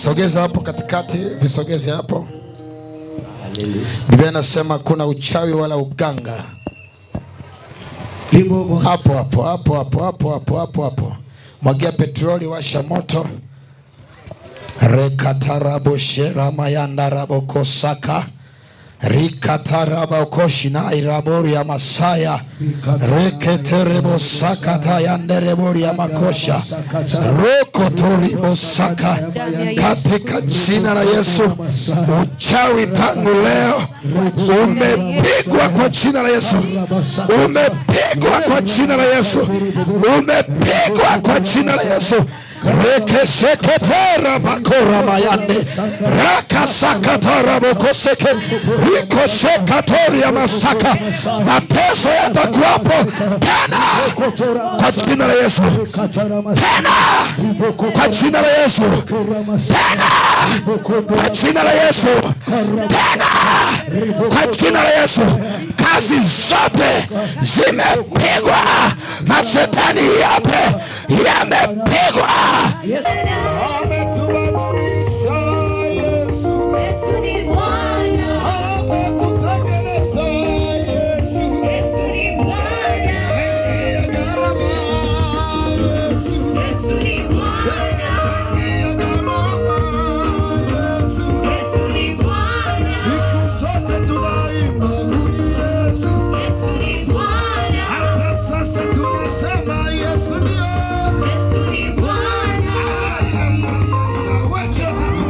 sogeza hapo katikati visogeze hapo biblia inasema kuna uchawi wala uganga Libobo. hapo hapo hapo hapo hapo hapo hapo hapo mwagia petroli washa moto rekatarabosheramayandarabokosaka rikatarabokoshinailaboria masaya reketerebosakatayandereboria makosha rokotoribosaka katika jina la yesu uchawi tangu leo umepigwa kwa jina la yesu umepigwa kwa jina la yesu umepigwa kwa jina la yesu rekeseketera bakora mayande rakasakatara bokoseke rikosekatoria masaka mateso yatakuwapo tena kwa jina la yesu tena kwa jina la yesu tena kwa jina la yesu tena kwa jina la yesu kazi zote zimepigwa mashetani yape yamepigwa Ametubadilisha Yesu, Yesu ni Bwana, ametutengeneza Yesu, Yesu ni Bwana, ya gharama Yesu, Yesu ni Bwana, ya gharama Yesu. Yesu ni Bwana, Siku zote tunaimba huyu Yesu, Yesu ni Bwana, hata sasa tunasema Yesu ndio. Yesu ni Bwana. Wacheza tu.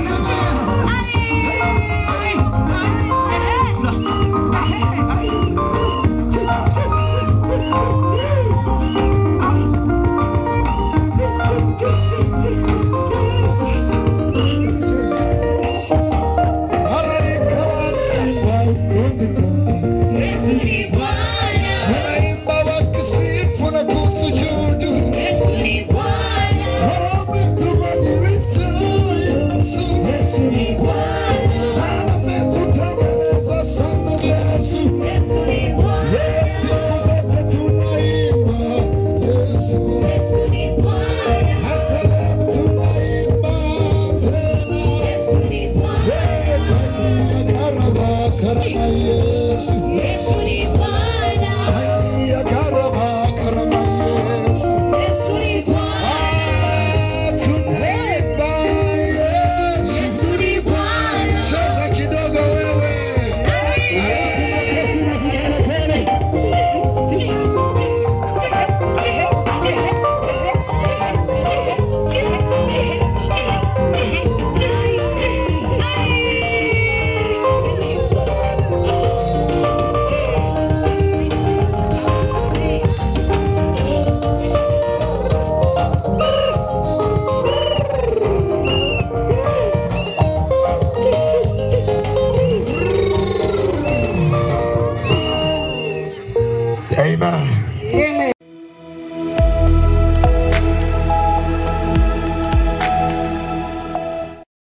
Yesu ni Bwana, Wanaimba wakisifu na kusujudu. Yesu ni Bwana, Wametubadilisha Yesu. Yesu ni Bwana, Ametutengeneza sana Yesu. Yesu ni Bwana, Siku zote tunaimba Yesu. Yesu ni Bwana, Hata leo tunaimba tena. Yesu ni Bwana, Yeye kaingia karama, karama Yesu. Yesu ni Bwana, Kaingia karama, karama Yesu. Yesu ni Bwana, Ah, tunaimba Yesu. Yesu ni Bwana. Cheza kidogo wewe. Amen.